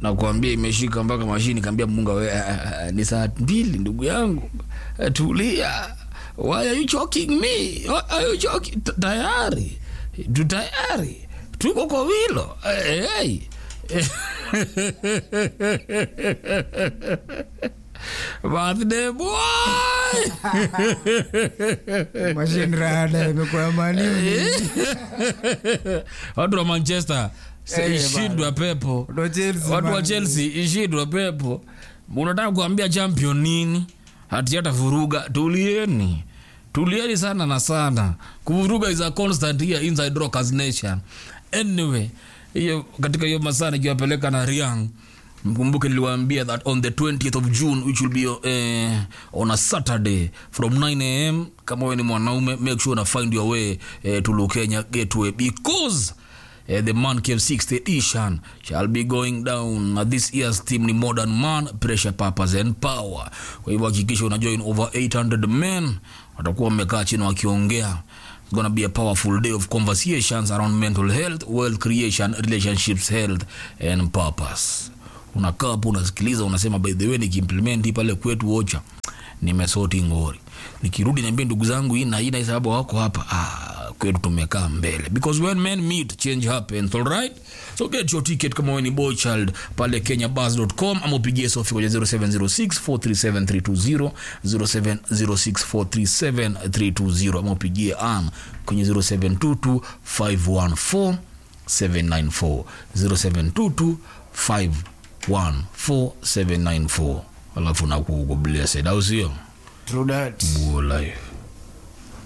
nakwambia imeshika mpaka mashini kaambia munga we uh, uh, ni saa mbili ndugu yangu uh, tulia why are you choking me Why are you choking? T- tayari tu tayari tuko kwa wilo hey, hey. birthday boy mashine rada imekuwa mani watu wa manchester Eh, ishindwa pepo ndo Chelsea watu wa man. chelsea ishindwa pepo unataka kuambia champion nini hati hata vuruga tulieni tulieni sana na sana kuvuruga is a constant here inside rockers nation anyway hiyo katika hiyo masaa nikiwapeleka na riang mkumbuke niliwaambia that on the 20th of june which will be uh, on a saturday from 9 am kama wewe ni mwanaume make sure una find your way uh, to lukenya gateway because Uh, the man cave 60th edition shall be going down na this year's team ni modern man pressure purpose and power kwa hivyo hakikisha una join over 800 men watakuwa wamekaa chini wakiongea It's gonna be a powerful day of conversations around mental health wealth creation relationships health and purpose unakaa hapo unasikiliza unasema by the way nikiimplement hii pale kwetu ocha nimesoti ngori nikirudi niambie ndugu zangu hii na hii na hii sababu wako hapa ah, kwetu tumekaa mbele because when men meet change happens all right so get your ticket kama wewe ni boy child pale kenyabus.com ama upigie sofi kwenye 0706437320 0706437320 ama upigie an kwenye 0722514794 0722 514794 alafu nakuugo blessed au sio True that. Buo life